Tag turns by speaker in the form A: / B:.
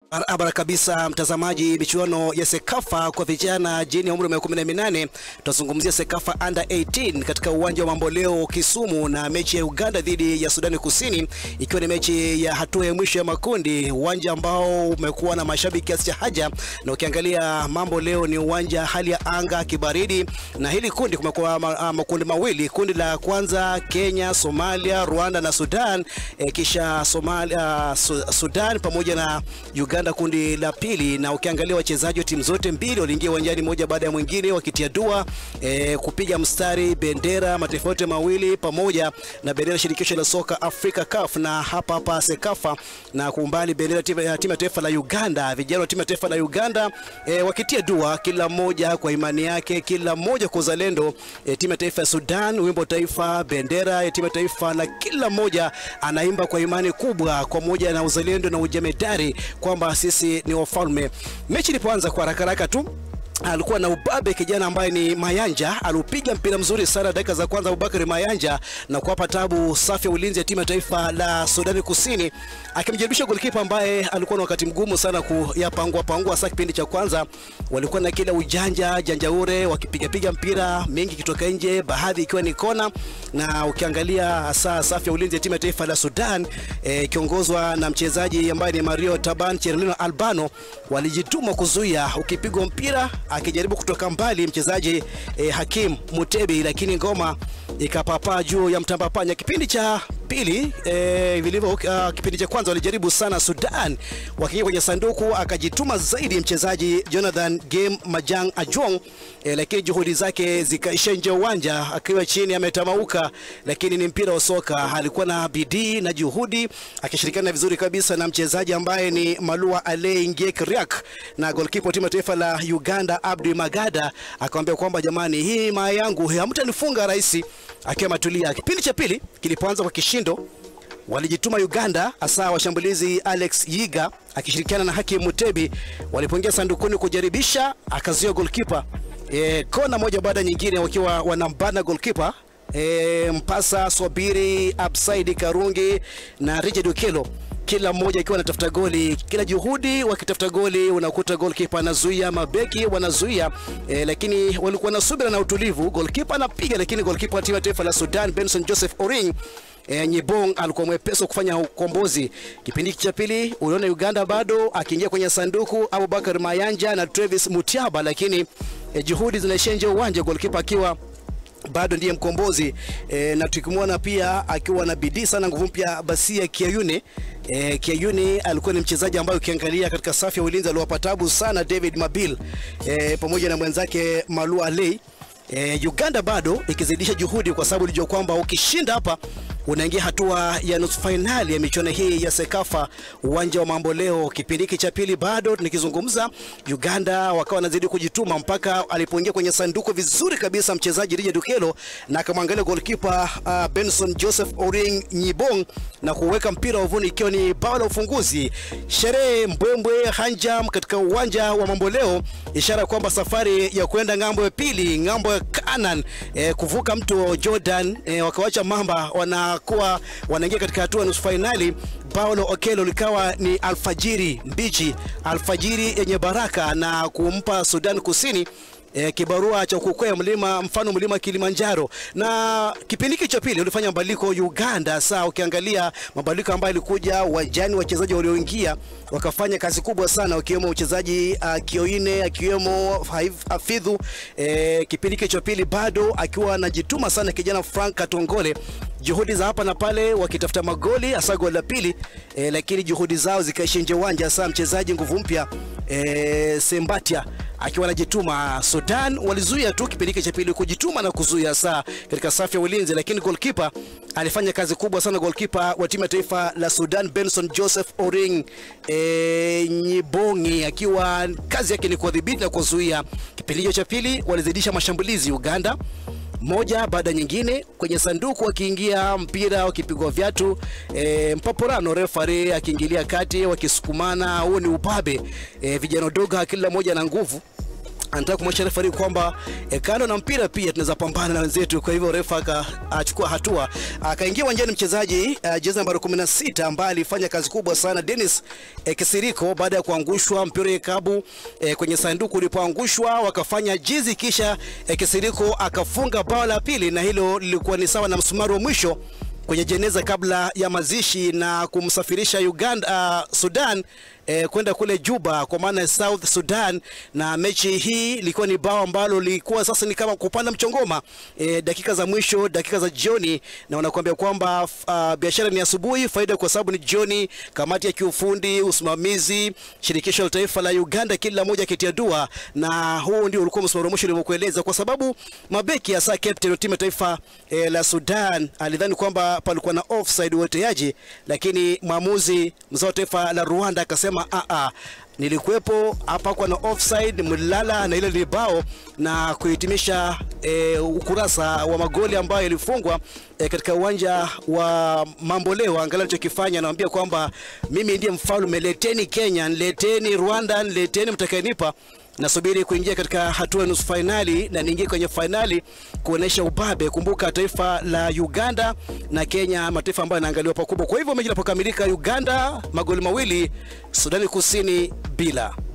A: Barabara kabisa, mtazamaji. Michuano ya Sekafa kwa vijana chini ya umri wa miaka 18, tutazungumzia Sekafa Under 18 katika uwanja wa Mamboleo Kisumu, na mechi ya Uganda dhidi ya Sudani Kusini ikiwa ni mechi ya hatua ya mwisho ya makundi, uwanja ambao umekuwa na mashabiki kiasi cha haja. Na ukiangalia mambo leo ni uwanja hali ya anga kibaridi, na hili kundi kumekuwa ma, makundi mawili. Kundi la kwanza Kenya, Somalia, Rwanda na Sudan, e, kisha Somalia, Su, Sudan pamoja na Uganda kundi la pili. Na ukiangalia wachezaji wa timu zote mbili waliingia uwanjani moja baada ya mwingine wakitia dua e, kupiga mstari bendera mataifa yote mawili pamoja na bendera shirikisho la soka Afrika CAF na hapa hapa Sekafa na kuumbali bendera timu ya taifa la Uganda. Vijana wa timu ya taifa la Uganda e, wakitia dua kila mmoja kwa imani yake, kila mmoja kwa uzalendo. E, timu ya taifa ya Sudan wimbo taifa, bendera ya timu ya taifa, na kila mmoja anaimba kwa imani kubwa kwa moja na uzalendo na ujemedari kwamba sisi ni wafalme. Mechi ilipoanza kwa haraka haraka tu alikuwa na ubabe kijana ambaye ni Mayanja, aliupiga mpira mzuri sana dakika za kwanza, Abubakari Mayanja, na kuwapa tabu safi ya ulinzi ya timu ya taifa la Sudani Kusini, akimjaribisha golikipa ambaye alikuwa na wakati mgumu sana kuyapangua pangua. Sasa kipindi cha kwanza walikuwa na kila ujanja janjaure, wakipigapiga mpira mengi kitoka nje, baadhi ikiwa ni kona, na ukiangalia hasa safi ya ulinzi ya timu ya taifa la Sudan ikiongozwa e, na mchezaji ambaye ni Mario Taban Cherlino Albano, walijituma kuzuia ukipigwa mpira akijaribu kutoka mbali mchezaji eh, Hakim Mutebi, lakini ngoma ikapapaa juu ya mtambapanya. Kipindi cha pili eh, vilivyo uh, kipindi cha kwanza walijaribu sana Sudan, wakiingia kwenye sanduku, akajituma zaidi mchezaji Jonathan Game Majang Ajong eh, lakini juhudi zake zikaisha nje uwanja, akiwa chini ametamauka, lakini ni mpira wa soka. Alikuwa na bidii na juhudi, akishirikiana vizuri kabisa na mchezaji ambaye ni Malua Ale Ngek Riak na goalkeeper timu ya taifa la Uganda Abdi Magada akamwambia kwamba jamani, hii maa yangu hamtanifunga rahisi, akiwa matulia. Kipindi cha pili kilipoanza kwa kishindo walijituma Uganda, hasa washambulizi Alex Yiga akishirikiana na Hakim Mutebi walipoingia sandukuni kujaribisha, akazuia goalkeeper e, kona moja baada nyingine, wakiwa wanambana goalkeeper e, Mpasa Swabiri, Absaidi Karungi na Richard Okelo kila mmoja akiwa anatafuta goli, kila juhudi wakitafuta goli, unakuta goalkeeper anazuia, mabeki wanazuia e, lakini walikuwa na subira na utulivu. Goalkeeper anapiga, lakini goalkeeper wa timu ya taifa la Sudan Benson Joseph Oring E, Nyibong alikuwa mwepesi kufanya ukombozi. Kipindi cha pili uliona Uganda bado akiingia kwenye sanduku Abubakar Mayanja na Travis Mutiaba, lakini e, juhudi zinaishia nje uwanja, goalkeeper akiwa bado ndiye mkombozi e, na tukimwona pia akiwa na bidii sana, nguvu mpya Basia Kiayune. E, Kiayune alikuwa ni mchezaji ambaye ukiangalia katika safu ya ulinzi aliwapa tabu sana David Mabil e, pamoja na mwenzake Malua Alei. E, Uganda bado ikizidisha juhudi kwa sababu ilijua kwamba ukishinda hapa unaingia hatua ya nusu fainali ya michuano hii ya Sekafa uwanja wa Mamboleo. Kipindi hiki cha pili bado nikizungumza, Uganda wakawa wanazidi kujituma mpaka alipoingia kwenye sanduku vizuri kabisa mchezaji Richard Okelo na akamwangalia goalkeeper uh, Benson Joseph Oring Nyibong na kuweka mpira wavuni ikiwa ni bao la ufunguzi. Sherehe mbwembwe hanjam katika uwanja wa Mamboleo, ishara kwamba safari ya kwenda ng'ambo ya pili, ng'ambo ya Canaan, eh, kuvuka mto Jordan, eh, wakawacha mamba wana kuwa wanaingia katika hatua nusu fainali. Paulo Okelo likawa ni alfajiri mbichi, alfajiri yenye baraka na kumpa Sudan Kusini E, kibarua cha kukwea mlima mfano mlima Kilimanjaro. Na kipindi hiki cha pili ulifanya mabadiliko Uganda. Saa ukiangalia mabadiliko ambayo yalikuja uwanjani, wachezaji walioingia wakafanya kazi kubwa sana, wakiwemo mchezaji uh, Kioine akiwemo Hafidhu. E, kipindi hiki cha pili bado akiwa anajituma sana kijana Frank Katongole, juhudi za hapa na pale wakitafuta magoli hasa goli la pili e, lakini juhudi zao zikaisha nje uwanja. Saa mchezaji nguvu mpya e, Sembatia akiwa anajituma. Sudan walizuia tu kipindi hiki cha pili kujituma na kuzuia saa katika safu ya ulinzi, lakini goalkeeper alifanya kazi kubwa sana. Goalkeeper wa timu ya taifa la Sudan Benson Joseph Oring e, Nyibongi akiwa kazi yake ni kudhibiti na kuzuia. Kipindi hicho cha pili walizidisha mashambulizi Uganda moja baada nyingine kwenye sanduku, wakiingia mpira wakipigwa viatu e, Mpaporano refari akiingilia kati wakisukumana. Huo ni ubabe e, vijana dogo, kila mmoja na nguvu anataka kumwonyesha refa kwamba e, kando na mpira pia tunaweza pambana na wenzetu. Kwa hivyo refa akachukua hatua, akaingia uwanjani mchezaji uh, jezi nambari 16 ambaye alifanya kazi kubwa sana Dennis e, Kisiriko baada ya kuangushwa mpira ikabu e, kwenye sanduku ulipoangushwa wakafanya jizi, kisha e, Kisiriko akafunga bao la pili, na hilo lilikuwa ni sawa na msumari wa mwisho kwenye jeneza kabla ya mazishi na kumsafirisha Uganda, uh, Sudan eh, kwenda kule Juba kwa maana South Sudan, na mechi hii ilikuwa ni bao ambalo lilikuwa sasa ni kama kupanda mchongoma eh, dakika za mwisho, dakika za jioni, na wanakuambia kwamba uh, biashara ni asubuhi, faida kwa sababu ni jioni. Kamati ya kiufundi, usimamizi, shirikisho la taifa la Uganda, kila moja akitia dua, na huu ndio ulikuwa msimamo wa mwisho nilivyokueleza, kwa sababu mabeki hasa captain wa timu ya taifa eh, la Sudan alidhani kwamba palikuwa na offside uoteaji, lakini mwamuzi mzao wa taifa la Rwanda akasema a a nilikuwepo hapa kwa na offside, mlilala na ile libao na kuhitimisha e, ukurasa wa magoli ambayo yalifungwa e, katika uwanja wa Mamboleo. Angalau alichokifanya anawaambia kwamba mimi ndiye mfalme, leteni Kenya, leteni Rwanda, leteni mtakayenipa nasubiri kuingia katika hatua ya nusu fainali na niingie kwenye fainali kuonesha ubabe. Kumbuka taifa la Uganda na Kenya, mataifa ambayo yanaangaliwa pakubwa. Kwa hivyo mechi inapokamilika, Uganda magoli mawili, Sudani Kusini bila.